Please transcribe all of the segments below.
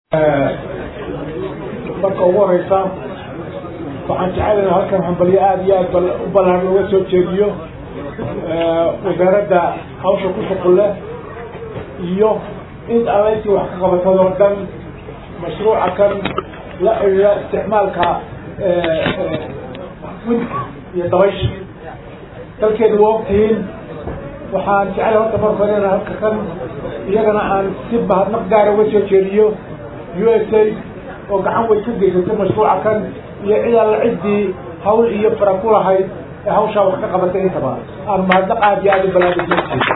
marka ugu horeysa waxaan jecelaynaa halkan hambalyo aada iyo aad u ballaan looga soo jeediyo wasaaradda hawsha ku shuqul leh iyo in alayntii wax ka qabatadoo dhan mashruuca kan la xidhiira isticmaalka windka iyo dabaysha dalkeedu waa ogtihiin waxaan jeclay horta marka hore inaan halka kan iyagana aan si mahadnaq gaara uga soo jeediyo u s a oo gacan way ka geysatay mashruuca kan iyo cid alla ciddii hawl iyo fara ku lahayd ee hawshaa wax ka qabatay intaba aan mahadnaq aad iyo aad u balaada soo jeedo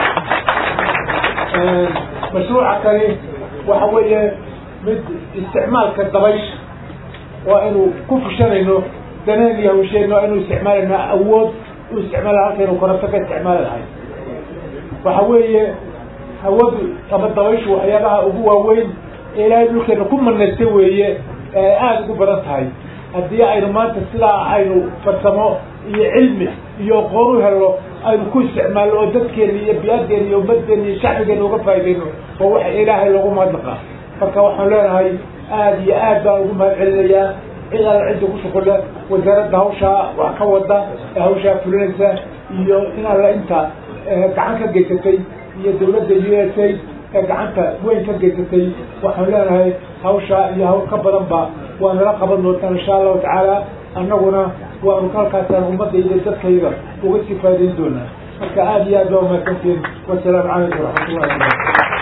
mashruuca kani waxa weeye mid isticmaalka dabaysha waa inu ku fushanayno daneen iyo hawsheen waa inu isticmaalayno awood u isticmaala halkaynu koronto ka isticmaali lahay waxa weeye hawadu ama dabayshu waxyaabaha ugu waaweyn ee ilaahay dhulkeena ku manaystay weeye ee aada ugu badan tahay haddii aynu maanta sidaa aynu farsamo iyo cilmi iyo aqoon u helno aynu ku isticmaalno oo dadkeena iyo biyaaddeena iyo ummaddeena iyo shacbigeena uga faa'idayno waa waxa ilaahay loogu mahadnaqa marka waxaan leenahay aada iyo aad baan ugu mahad celinayaa cid alla cidda ku shuqulle wasaaradda hawshaa wax ka wada ee hawshaa fulinaysa iyo in alla inta gacan ka geysatay iyo dawladda u s a ee gacanta weyn ka geysatay waxaan leenahay hawshaa iyo hawl ka badanba waa nala qaban doontaan insha allahu tacaala annaguna waanu halkaasaan ummadda iyo dadkayga uga sii faaidayn doonaa marka aada iyo aad baa umahadsantiin wasalaamu calaykum waraxmatullahi wabarakatu